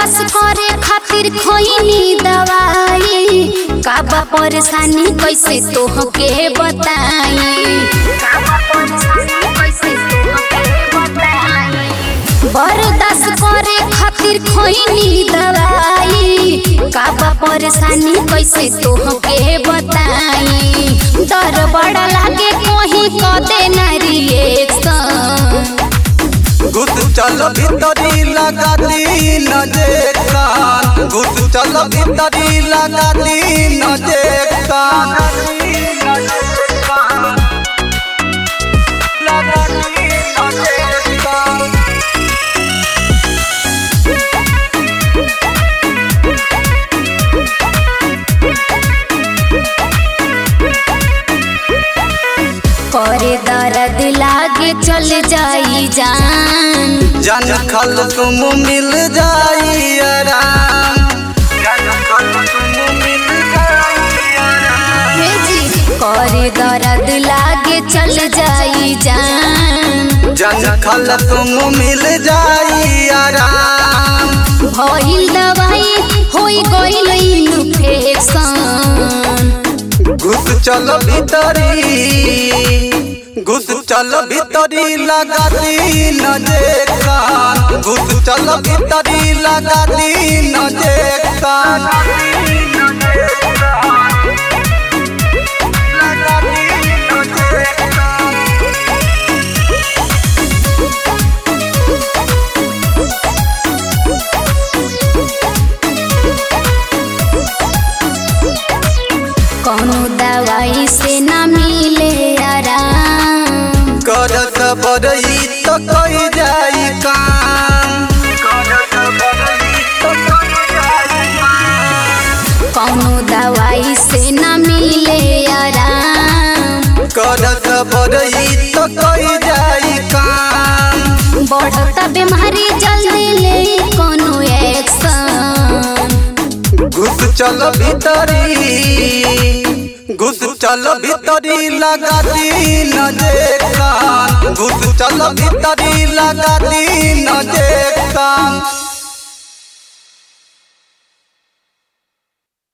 बर्दाश्त करे खातिर खोइनी दवाई काबा परेशानी कैसे तोहके बताई बर्दाश्त करे खातिर खोइनी दवाई काबा परेशानी कैसे तोहके बताई डर बड़ा लागे कोही कदे ना रिएक्शन घुस चल भीतरी लगा दी नजेक्शन घुस चल भीतरी लगा दी नजेक्शन लगा दी नजेक्शन करे दर्द लागे चल जाई जान जन खल तुम मिल जाई आराम जन खल तुम मिल जाई आराम हे जी करे दर्द लागे चल जाई जान जन खल तुम मिल जाई आराम भइल दवाई होई गइल इन्फेक्शन घुस चल भीतरी घुस चल भीतरी लगा दी नजेक्शन घुस चल भीतरी लगा दी नजेक्शन लगा दी नजेक्शन कोनो दवाई से ना मिले आराम कर सबरई तो कई जाई काम कर सबरई तो कई जाई काम कोनो दवाई से ना मिले आराम कर सबरई तो कई जाई काम बढ़ता बीमारी जल्दी ले कोनो एक्शन घुस चल भीतरी घुस चल भीतरी लगा दी नजेक्शन घुस चल भीतरी लगा दी नजेक्शन